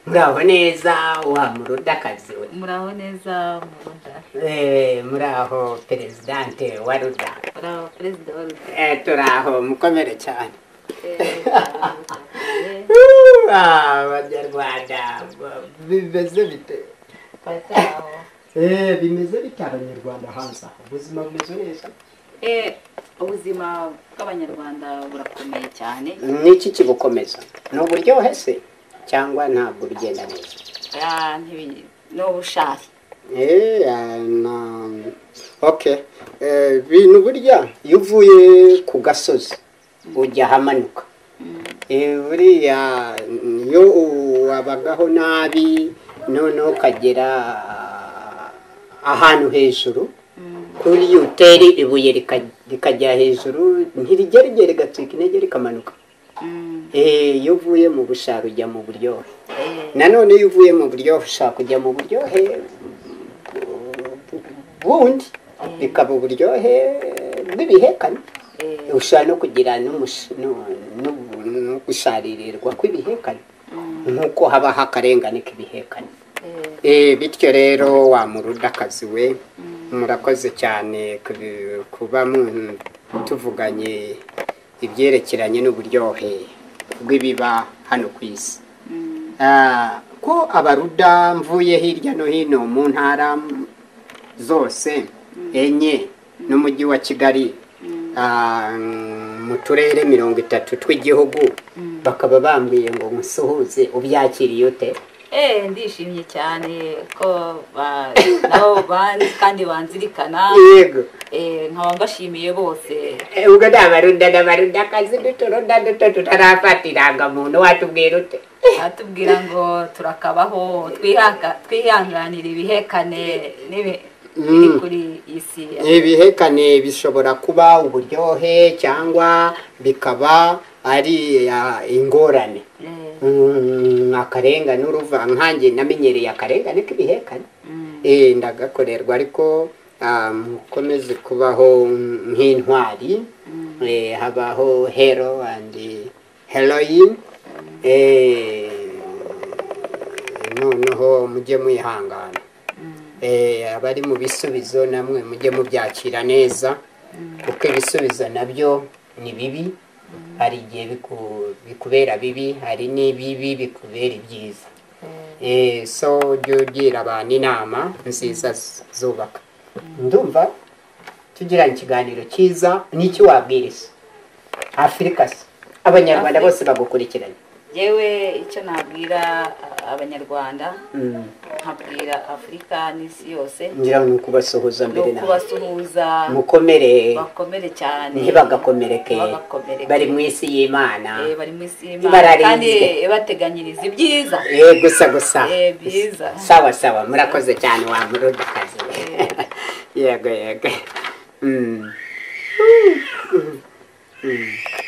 muraho neza wa murudakazi we muraho neza muruda Eh, muraho perezidante wa ruda muraho perezida wa ruda Eh, turaho mukomere cyane Eh, eh, Ah, abanyarwanda ba- bimeze bite bataho. Eh, bimeze bite abanyarwanda hanze aha ubuzima bumeze neza Eh, ubuzima bw'abanyarwanda burakomeye cyane niki kibukomeza ni uburyohe se cyangwa ntabwo bigenda neza Ah, ntibi- ni ubushari Eh, ah, na okay Eh, bintu burya iyo uvuye ku gasozi ujya ahamanuka Eh, buriya iyo wabagaho nabi noneho ukagera ahantu hejuru kuri uteri ibuye rika- rikajya hejuru ntirigerigere rigatwika intege rikamanuka Mm, Eh, iyo uvuye mu bushara ujya mu buryohe eh, nanone iyo uvuye mu buryohe ushaka kujya mu buryohe bundi bikaba uburyohe bw'ibihekane eh, ushobora no kugira n'umush- no- no- no gusharirirwa kw'ibihekane mm, nk'uko habaho akarengane k'ibihekane eh, Eh, bityo rero wamuruda akazi we mm, murakoze cyane kubi- kuba mu- tuvuganye ibyerekeranye n'uburyohe bw'ibiba hano ku isi mm, Ah, ko abaruda mvuye hirya no hino mu ntara zose enye n'umujyi wa kigali mm, ah, mu turere mirongo itatu tw'igihugu mm. bakaba bambwiye ngo musuhuze ubyakiriye ute Eh, ndishimye cyane ko ba- nabo ban- kandi banzirikana yego eh, nkaba mbashimiye bose Eh, ubwo ni abaruda n'abaruda akazi duturuda duto tutarafata irangamuntu watubwira ute batubwira ngo turakabaho twihanga- twihanganira ibihekane n'ibi- biri Mm. kuri iyi si ibihekane bishobora kuba uburyohe cyangwa bikaba ari ah, ingorane Eh, Mm, akarengane uruva nkanjye namenyereye akarengane k'ibihekane mm, Eh, ndagakorerwa ariko ah, mukomeze kubaho nk'intwari mm, Eh, habaho hero and heroine Eh, noneho mujye mwihangana mm, Eh, abari mu bisubizo namwe mujye mubyakira neza kuko ibisubizo nabyo ni bibi hari igihe biku- bikubera bibi hari n'ibibi bikubera ibyiza eh, Eh, so ujye ugira abantu inama nziza z- zubaka ndumva tugirana ikiganiro cyiza n'iki wabwiriza afurika se abanyarwanda Afurika. bose bagukurikiranye yewe icyo nabwira a- abanyarwanda Mm, nkabwira afurika n'isi yose ngira ngo ni ukubasuhuza ni mbere nawe ukubasuhuza mukomere bakomere cyane ntibagakomereke Ntibagakomereke. bari mu isi y'imana Eh, bari mu isi y'Imana Ibararinzwe. kandi ibateganyiriza ibyiza Eh, gusa gusa Eh, byiza sawa sawa murakoze cyane wa murudakazi yego yego Mm. Mm. Mm.